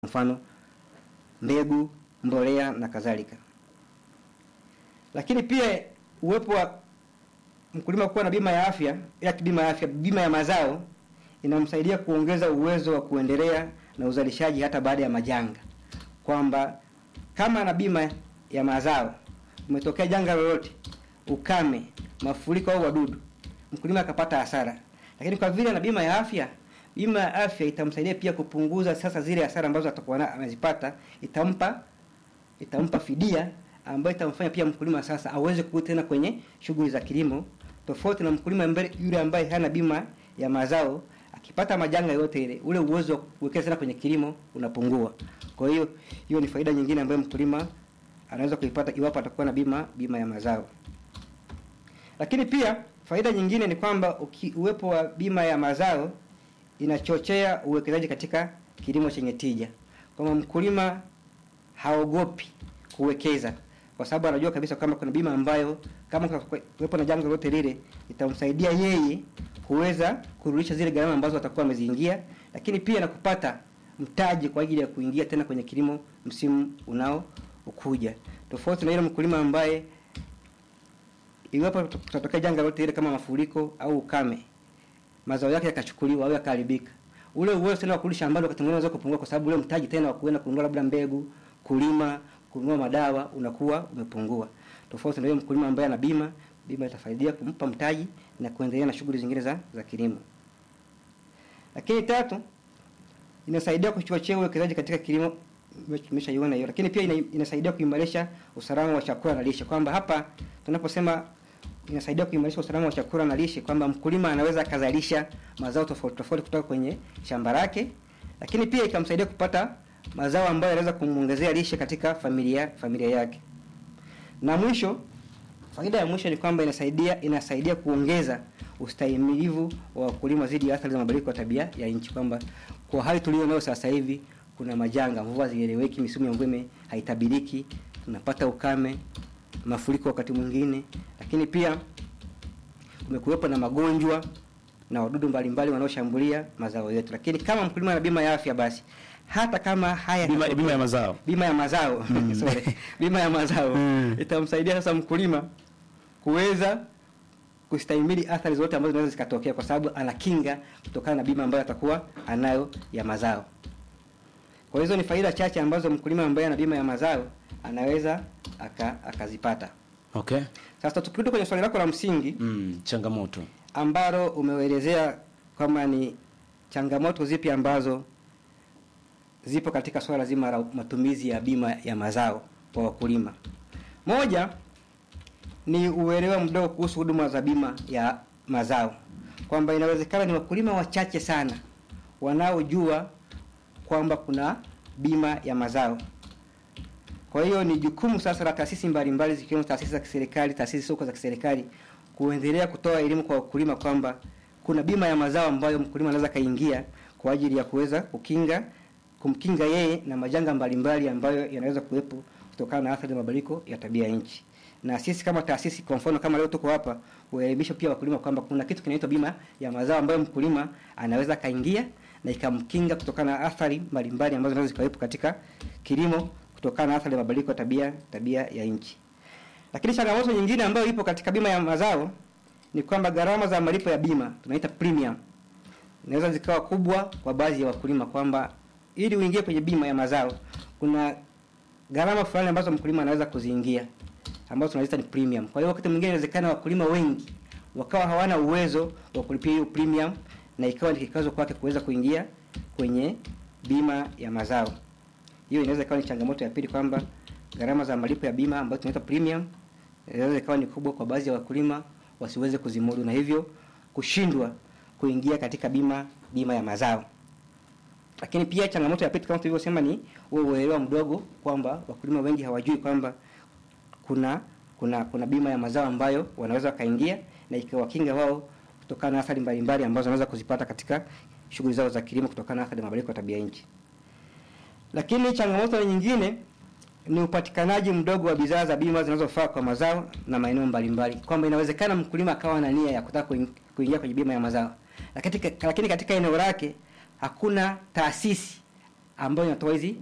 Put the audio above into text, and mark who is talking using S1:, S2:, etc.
S1: mfano mbegu, mbolea na kadhalika. Lakini pia uwepo wa mkulima kuwa na bima ya afya, ya bima ya afya, bima ya mazao inamsaidia kuongeza uwezo wa kuendelea na uzalishaji hata baada ya majanga, kwamba kama ana bima ya mazao, umetokea janga lolote, ukame, mafuriko au wadudu, mkulima akapata hasara, lakini kwa vile ana bima ya afya, bima ya afya itamsaidia pia kupunguza sasa zile hasara ambazo atakuwa amezipata, itampa itampa fidia ambayo itamfanya pia mkulima sasa aweze kurudi tena kwenye shughuli za kilimo, tofauti na mkulima mbele yule ambaye hana bima ya mazao akipata majanga yote ile, ule uwezo wa kuwekeza tena kwenye kilimo unapungua. Kwa hiyo hiyo ni faida nyingine ambayo mkulima anaweza kuipata iwapo atakuwa na bima bima ya mazao. Lakini pia faida nyingine ni kwamba uki, uwepo wa bima ya mazao inachochea uwekezaji katika kilimo chenye tija, kwamba mkulima haogopi kuwekeza kwa sababu anajua kabisa kama kuna bima ambayo kama kuwepo na janga lolote lile itamsaidia yeye kuweza kurudisha zile gharama ambazo atakuwa ameziingia, lakini pia na kupata mtaji kwa ajili ya kuingia tena kwenye kilimo msimu unao ukuja, tofauti na yule mkulima ambaye iwapo kutatokea janga lolote ile kama mafuriko au ukame, mazao yake yakachukuliwa au yakaharibika, ule uwezo tena wa kurudi shambani wakati mwingine unaweza kupungua, kwa sababu ule mtaji tena wa kuenda kununua labda mbegu, kulima, kununua madawa unakuwa umepungua, tofauti na yule mkulima ambaye ana bima. Bima itafaidia kumpa mtaji na kuendelea na shughuli zingine za za kilimo. Lakini tatu, inasaidia kuchochea uwekezaji katika kilimo, tumeshaiona hiyo. Lakini pia ina, inasaidia kuimarisha usalama wa chakula na lishe, kwamba hapa tunaposema inasaidia kuimarisha usalama wa chakula na lishe, kwamba mkulima anaweza akazalisha mazao tofauti tofauti kutoka kwenye shamba lake, lakini pia ikamsaidia kupata mazao ambayo yanaweza kumuongezea lishe katika familia familia yake. Na mwisho faida ya mwisho ni kwamba inasaidia inasaidia kuongeza ustahimilivu wa wakulima dhidi ya athari za mabadiliko ya tabia ya nchi, kwamba kwa hali tulio nayo sasa hivi kuna majanga, mvua zieleweki, misimu ya mvua haitabiriki, tunapata ukame, mafuriko wakati mwingine, lakini pia kumekuwepo na magonjwa na wadudu mbalimbali wanaoshambulia mazao yetu. Lakini kama mkulima ana bima ya afya, basi hata kama haya
S2: Bima, bima ya mazao
S1: bima ya mazao sorry, bima ya mazao
S2: Mm.
S1: itamsaidia sasa mkulima kuweza kustahimili athari zote ambazo zinaweza zikatokea, kwa sababu ana kinga kutokana na bima ambayo atakuwa anayo ya mazao. Kwa hizo ni faida chache ambazo mkulima ambaye ana bima ya mazao anaweza aka, akazipata.
S2: okay.
S1: Sasa tukirudi kwenye swali lako la msingi
S2: Mm, changamoto
S1: ambalo umeelezea kwamba ni changamoto zipi ambazo zipo katika swala zima la matumizi ya bima ya mazao kwa wakulima. Moja ni uelewa mdogo kuhusu huduma za bima ya mazao, kwamba inawezekana ni wakulima wachache sana wanaojua kwamba kuna bima ya mazao. Kwa hiyo ni jukumu sasa la taasisi mbalimbali zikiwemo taasisi za kiserikali, taasisi soko za kiserikali kuendelea kutoa elimu kwa wakulima kwamba kuna bima ya mazao ambayo mkulima anaweza kaingia kwa ajili ya kuweza kukinga kumkinga yeye na majanga mbalimbali ambayo yanaweza kuwepo kutokana na athari za mabadiliko ya tabia ya nchi. Na sisi kama taasisi, kwa mfano kama leo tuko hapa, kuelimisha pia wakulima kwamba kuna kitu kinaitwa bima ya mazao ambayo mkulima anaweza kaingia na ikamkinga kutokana na athari mbalimbali ambazo zinaweza zikawepo katika kilimo kutokana na athari ya mabadiliko ya tabia tabia ya nchi. Lakini changamoto nyingine ambayo ipo katika bima ya mazao ni kwamba gharama za malipo ya bima tunaita premium inaweza zikawa kubwa kwa baadhi ya wakulima, kwamba ili uingie kwenye bima ya mazao kuna gharama fulani ambazo mkulima anaweza kuziingia ambazo tunaziita ni premium. Kwa hiyo wakati mwingine inawezekana wakulima wengi wakawa hawana uwezo wa kulipia hiyo premium, na ikawa ni kikwazo kwake kuweza kuingia kwenye bima ya mazao. Hiyo inaweza ikawa ni changamoto ya pili, kwamba gharama za malipo ya bima ambayo tunaita premium inaweza ikawa ni kubwa kwa baadhi ya wakulima wasiweze kuzimudu, na hivyo kushindwa kuingia katika bima bima ya mazao. Lakini pia changamoto ya pili kama tulivyosema ni huo uelewa mdogo, kwamba wakulima wengi hawajui kwamba kuna kuna kuna bima ya mazao ambayo wanaweza wakaingia na ikawakinga wao kutokana na athari mbalimbali ambazo wanaweza kuzipata katika shughuli zao za kilimo kutokana na athari ya mabadiliko ya tabia nchi. Lakini changamoto nyingine ni upatikanaji mdogo wa bidhaa za bima zinazofaa kwa mazao na maeneo mbalimbali, kwamba inawezekana mkulima akawa na nia ya kutaka kuing- kuingia kwenye bima ya mazao, lakini, lakini katika eneo lake hakuna taasisi ambayo inatoa hizi